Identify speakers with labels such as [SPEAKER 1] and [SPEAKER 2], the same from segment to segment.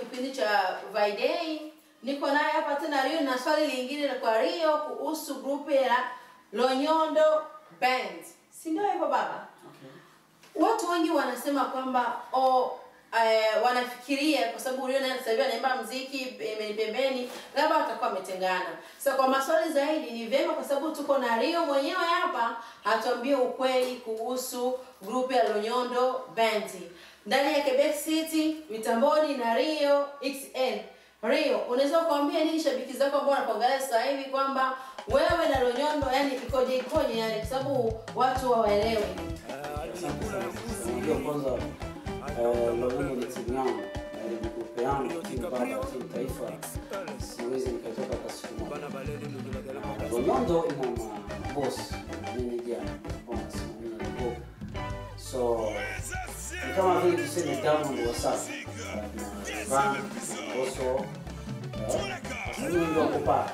[SPEAKER 1] kipindi cha Friday. Niko naye hapa tena Rio na swali lingine kwa Rio kuhusu grupu ya Lonyondo Band. Si ndio hivyo baba?
[SPEAKER 2] Okay.
[SPEAKER 1] Watu wengi wanasema kwamba o eh, wanafikiria kwa sababu Rio naye sasa hivi anaimba muziki pembeni pembeni, labda watakuwa wametengana. Sasa kwa maswali zaidi ni vyema, kwa sababu tuko na Rio mwenyewe hapa, atuambie ukweli kuhusu grupu ya Lonyondo Band ndani ya Quebec City, mitamboni na Rio XL. Rio, unaweza kuambia nini shabiki zako ambao wanakuangalia sasa hivi kwamba wewe na Lonyondo yani ikoje ikoje, yani kwa sababu watu hawaelewi.
[SPEAKER 2] Asante sana. Unajua kwanza eh, Lonyondo ni timu yangu na ni grupu yangu, timu baba, timu taifa. Siwezi nikatoka hata siku moja. Na Lonyondo ina maboss, manager ambao wanasimamia grupu. So ni kama vile tuseme Diamond Wasafi na Van Oso wasanii wengi wako pale.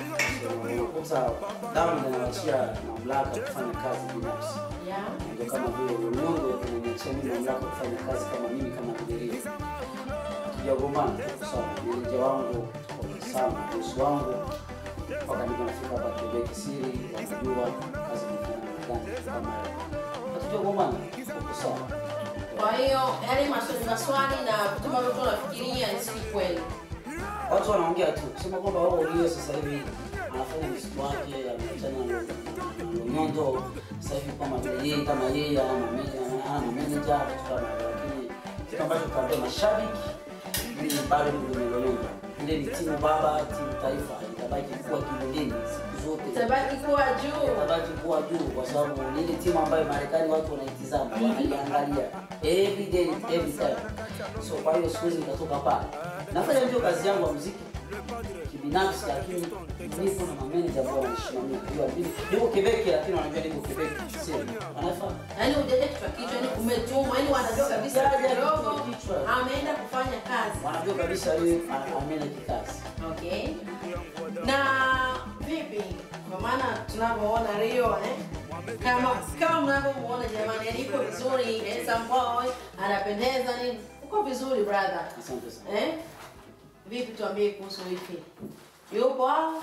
[SPEAKER 2] So, unakuta Diamond anaachia mamlaka kufanya kazi binafsi
[SPEAKER 1] Yeah.
[SPEAKER 2] ndio kama vile Lonyondo inaniachia mimi mamlaka kufanya kazi kama mimi kama abiria. Tujagombana sawa, meneja wangu kwa sana, bosi wangu mpaka niko nafika hapa Quebec City, wanajua kazi nifanya na gani kama hiyo. Hatujagombana, tuko sawa.
[SPEAKER 1] Kwa hiyo yale maswali maswali na vitu ambavyo tunafikiria si kweli.
[SPEAKER 2] Watu wanaongea tu kusema kwamba wao Rio sasa hivi anafanya muziki wake, ameachana na Lonyondo sasa hivi kama vile yeye kama yeye ana manager, ana manager vitu kama hivyo, lakini kitu ambacho tunaambia mashabiki mimi bado ni kwenye Lonyondo. Ile ni timu baba, timu taifa, itabaki kuwa kileleni siku zote,
[SPEAKER 1] Itabaki kuwa juu.
[SPEAKER 2] itabaki kuwa juu, kwa sababu ni ile timu ambayo Marekani watu wanaitizama, wanaiangalia every day, every time. So kwa hiyo siwezi nikatoka pale, nafanya ndio kazi yangu ya muziki kibinafsi, lakini nipo na mameneja ambao wananisimamia. Unajua mimi niko Quebec, lakini wanajua niko Quebec, sio wanafahamu
[SPEAKER 1] Yaani hujaja kichwa kichwa, yaani umetumwa, yaani wanajua kabisa
[SPEAKER 2] Hujaja
[SPEAKER 1] kidogo
[SPEAKER 2] kichwa kichwa.
[SPEAKER 1] ameenda kufanya kazi.
[SPEAKER 2] wanajua kabisa yeye ameenda kikazi.
[SPEAKER 1] Okay. Na vipi? Kwa maana tunavyoona Rio eh? Kama kama mnavyomuona jamani, yani iko vizuri, handsome boy, anapendeza nini? Uko vizuri brother.
[SPEAKER 2] Asante sana.
[SPEAKER 1] Eh? Vipi tuambie kuhusu wifi? Yupo au?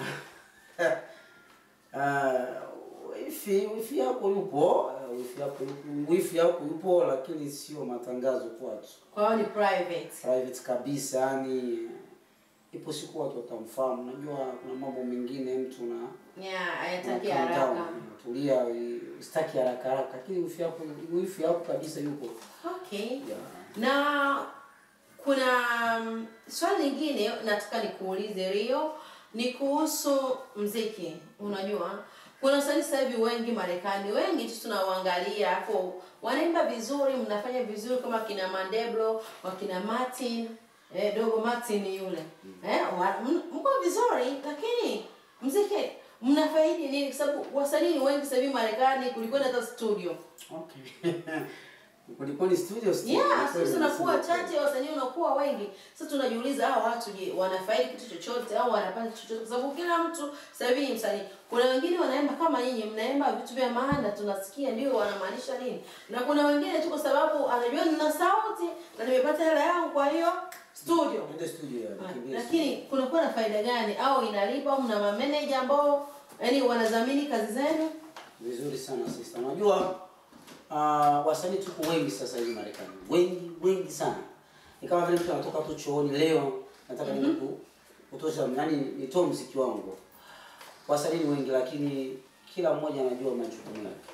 [SPEAKER 2] Uh, wifi wifi yako yupo, uh, wifi yako yupo, wifi yako yupo, lakini sio matangazo kwetu,
[SPEAKER 1] Kwa hiyo ni private.
[SPEAKER 2] private kabisa. Yani ipo siku watu watamfahamu. Unajua kuna mambo mengine mtu na
[SPEAKER 1] Yeah,
[SPEAKER 2] na
[SPEAKER 1] hayataki
[SPEAKER 2] calm down,
[SPEAKER 1] haraka.
[SPEAKER 2] tulia, usitaki haraka haraka, lakini wifi yako wifi yako kabisa yupo.
[SPEAKER 1] Okay.
[SPEAKER 2] Yeah.
[SPEAKER 1] Na kuna mm, swali lingine nataka nikuulize Rio ni kuhusu mziki. Unajua kuna wasanii sasa hivi wengi Marekani, wengi tu tunawaangalia hapo wanaimba vizuri, mnafanya vizuri kama kina Mandeblo, wakina Martin, eh, dogo Martin yule. Eh, wa- m- mko vizuri lakini mziki mnafaidi nini? Kwa sababu wasanii ni wengi sasa hivi Marekani kuliko hata studio.
[SPEAKER 2] Okay. Kulikuwa ni studio studio.
[SPEAKER 1] Yeah,
[SPEAKER 2] Kweli,
[SPEAKER 1] sisi tunakuwa
[SPEAKER 2] studio.
[SPEAKER 1] chache, wasanii unakuwa wengi. Sasa tunajiuliza hao watu je, wanafaidi kitu chochote au wanapata chochote? Kwa sababu kila mtu sasa hivi ni msanii. Kuna wengine wanaimba kama nyinyi, mnaimba vitu vya maana, tunasikia ndio wanamaanisha nini, na kuna wengine tu kwa sababu anajua nina sauti na nimepata hela yangu, kwa hiyo studio.
[SPEAKER 2] Nende studio ya
[SPEAKER 1] Ah,
[SPEAKER 2] kimbia
[SPEAKER 1] Lakini kunakuwa na faida gani au inalipa au mna mameneja ambao yani wanadhamini kazi zenu?
[SPEAKER 2] Vizuri sana sister. Unajua uh, wasanii tuko wengi sasa hivi Marekani. Wengi wengi sana. Ni kama vile mtu anatoka tu chooni leo nataka mm -hmm. kutosha yani nitoe muziki wangu. Wasanii ni wengi lakini kila mmoja anajua majukumu yake.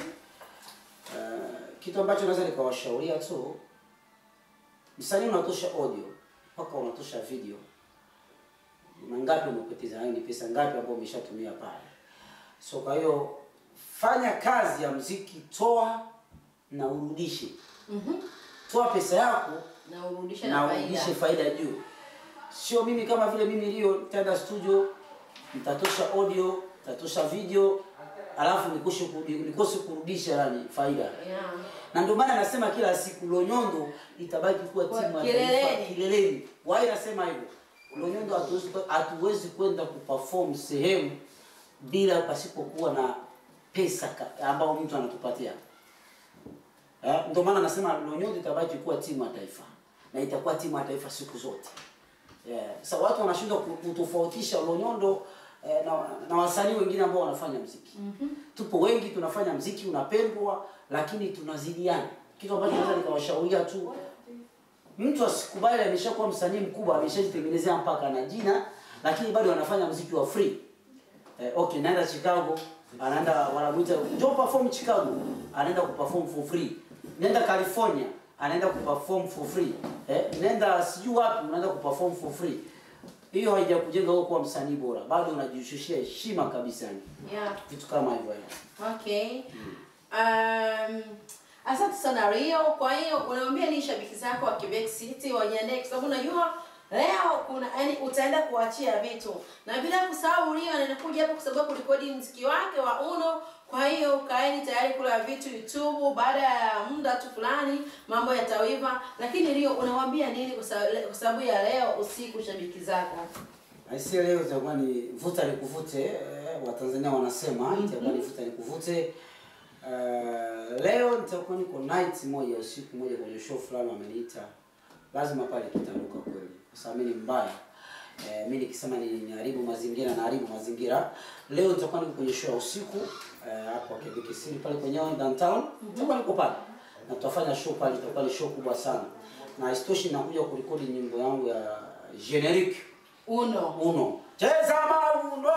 [SPEAKER 2] Uh, kitu ambacho naweza nikawashauria tu msanii unatosha audio mpaka unatosha video. Na ngapi umepoteza? Yaani pesa ngapi ambayo umeshatumia pale? So kwa hiyo fanya kazi ya mziki, toa na urudishe.
[SPEAKER 1] Mhm.
[SPEAKER 2] Toa pesa yako
[SPEAKER 1] Na urudishe
[SPEAKER 2] na
[SPEAKER 1] na
[SPEAKER 2] urudishe
[SPEAKER 1] faida.
[SPEAKER 2] faida juu. Sio mimi kama vile mimi Rio nitaenda studio, nitatosha audio, nitatosha video, alafu nikoshe kurudi- nikose kurudisha yani faida.
[SPEAKER 1] Yeah.
[SPEAKER 2] Na ndio maana nasema kila siku Lonyondo itabaki kuwa
[SPEAKER 1] Kwa
[SPEAKER 2] timu ya
[SPEAKER 1] kileleni.
[SPEAKER 2] taifa kileleni. Why nasema hivyo? Lonyondo hatuwezi hatuwezi kwenda kuperform sehemu bila pasipokuwa na pesa ka- ambayo mtu anatupatia. Eh, ndio maana nasema Lonyondo itabaki kuwa timu ya taifa. na itakuwa timu ya taifa siku zote. Yeah. Sasa watu wanashindwa ku- kutofautisha Lonyondo eh, na, na wasanii wengine ambao wanafanya mziki. Tupo wengi tunafanya mziki unapendwa, lakini tunazidiana, kitu ambacho naweza nikawashauria tu mtu asikubali ameshakuwa msanii mkubwa ameshajitengenezea mpaka na jina lakini bado anafanya mziki wa free eh, okay naenda chicago anaenda wanamuita njoo perform chicago anaenda kuperform for free nenda california anaenda kuperform for free eh, nenda sijui wapi unaenda kuperform for free hiyo haijakujenga wewe kuwa msanii bora bado unajishushia heshima kabisa yani
[SPEAKER 1] Yeah.
[SPEAKER 2] vitu kama hivyo yani.
[SPEAKER 1] Okay. Um, asante sana Rio. Kwa hiyo unaambia ni shabiki zako wa Quebec City wajiandae kwa sababu unajua leo kuna yani utaenda kuachia vitu. Na bila kusahau Rio anakuja hapo kwa sababu kurekodi mziki wake wa Uno. Kwa hiyo kaeni tayari kula vitu YouTube baada ya muda tu fulani mambo yatawiva. Lakini Rio unawaambia nini kwa sababu- kwa sababu ya leo usiku shabiki zako?
[SPEAKER 2] Aisee, leo itakuwa ni vuta ni kuvute, eh, Watanzania wanasema itakuwa ni vuta ni kuvute. Uh, leo nitakuwa niko night moja usiku moja kwenye show fulani wameniita, lazima pale kitaruka kweli, kwa sababu mimi ni mbaya. Eh, mimi nikisema ni niharibu mazingira na haribu mazingira. Leo nitakuwa niko kwenye show ya usiku eh, hapo Quebec City pale kwenye downtown. Nitakuwa niko pale na tutafanya show pale, itakuwa ni show kubwa sana, na isitoshi nakuja kurekodi nyimbo yangu ya generique
[SPEAKER 1] Uno.
[SPEAKER 2] Uno. Cheza mauno.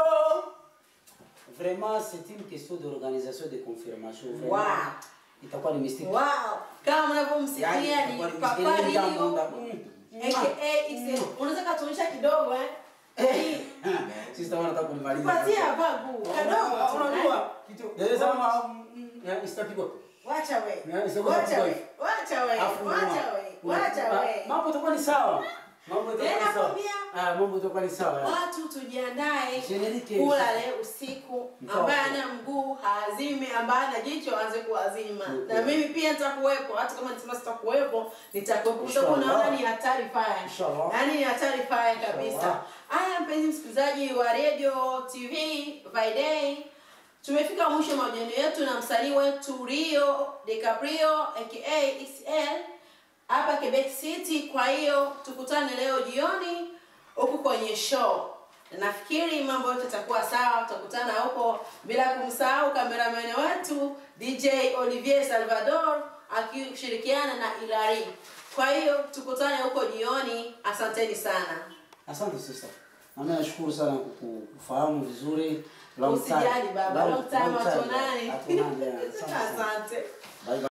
[SPEAKER 2] Vraiment, c'est une question d'organisation et de confirmation. Vraiment.
[SPEAKER 1] Wow.
[SPEAKER 2] Itakuwa ni mistake.
[SPEAKER 1] Wow. Kama mnavyomsikia
[SPEAKER 2] Yani,
[SPEAKER 1] ni
[SPEAKER 2] itakuwa ni
[SPEAKER 1] Papa
[SPEAKER 2] mistake. Ile jambo
[SPEAKER 1] Rio.
[SPEAKER 2] nda- mm.
[SPEAKER 1] aka XL. Unaweza katuonyesha kidogo eh?
[SPEAKER 2] Eh. Sister wana nataka kunimaliza.
[SPEAKER 1] Patia babu. Kadogo.
[SPEAKER 2] Unajua kitu. Cheza mauno. Ya istapigwa.
[SPEAKER 1] Wacha we.
[SPEAKER 2] Ya, isoko
[SPEAKER 1] Wacha
[SPEAKER 2] tapigwa
[SPEAKER 1] we.
[SPEAKER 2] hivi.
[SPEAKER 1] Wacha we.
[SPEAKER 2] Afu
[SPEAKER 1] Wacha
[SPEAKER 2] unua.
[SPEAKER 1] we. Wacha
[SPEAKER 2] Ah,
[SPEAKER 1] we.
[SPEAKER 2] Mambo itakuwa ni sawa. Mambo itakuwa
[SPEAKER 1] Tena
[SPEAKER 2] ni sawa.
[SPEAKER 1] kwambia.
[SPEAKER 2] Ah, mambo itakuwa ni sawa.
[SPEAKER 1] Watu tujiandae
[SPEAKER 2] Generique.
[SPEAKER 1] kula leo usiku,
[SPEAKER 2] Mkao.
[SPEAKER 1] ambaye ana mguu haazime, ambaye ana jicho aanze kuazima.
[SPEAKER 2] Mm.
[SPEAKER 1] Na mimi pia nitakuwepo, hata kama nisema sitakuwepo, nitakuwepo kwa sababu
[SPEAKER 2] Inshallah.
[SPEAKER 1] naona ni hatari fire.
[SPEAKER 2] Inshallah.
[SPEAKER 1] Yaani ni hatari fire kabisa.
[SPEAKER 2] Inshallah.
[SPEAKER 1] Haya, mpenzi msikilizaji wa Radio TV Friday, tumefika mwisho wa mahojiano yetu na msanii wetu Rio DiCaprio aka XL hapa Quebec City. Kwa hiyo tukutane leo jioni huku kwenye show. Nafikiri mambo yote yatakuwa sawa, tutakutana huko, bila kumsahau kameramani wetu DJ Olivier Salvador akishirikiana na Ilari. Kwa hiyo tukutane huko jioni. Asanteni sana.
[SPEAKER 2] Asante sister. Na mimi nashukuru sana kuku- kufahamu vizuri. Long time.
[SPEAKER 1] Usijali baba, long time
[SPEAKER 2] long time.
[SPEAKER 1] hatunani.
[SPEAKER 2] Hatunani, yeah. Asante sana.
[SPEAKER 1] Asante.
[SPEAKER 2] Bye bye.